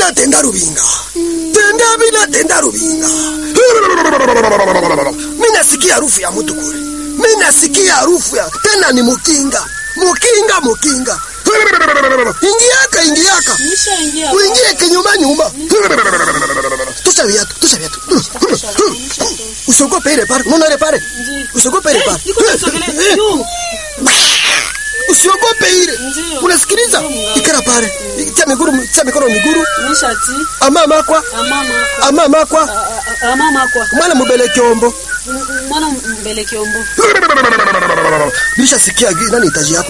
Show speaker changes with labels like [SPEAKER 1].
[SPEAKER 1] bila tenda rubinga tenda bila tenda rubinga mi nasikia harufu ya mtu kule mi nasikia harufu ya tena ni mukinga mukinga mukinga ingiaka ingiaka
[SPEAKER 2] Nishaingia.
[SPEAKER 1] uingie kinyuma nyuma tosha viatu tosha viatu usiogope ile pale unaona ile pale
[SPEAKER 2] Ndiyo.
[SPEAKER 1] usiogope ile pale
[SPEAKER 2] Niko nasogelea juu.
[SPEAKER 1] usiogope ile
[SPEAKER 2] Ndiyo.
[SPEAKER 1] unasikiliza ikara pale tia miguru tia mikono miguru
[SPEAKER 2] Nishati.
[SPEAKER 1] ama makwa
[SPEAKER 2] Amama.
[SPEAKER 1] ama makwa
[SPEAKER 2] a- a- Amama kwa.
[SPEAKER 1] mwana mubele kyombo
[SPEAKER 2] M- Mwana mbele kiombo.
[SPEAKER 1] nilishasikia nani itaji yako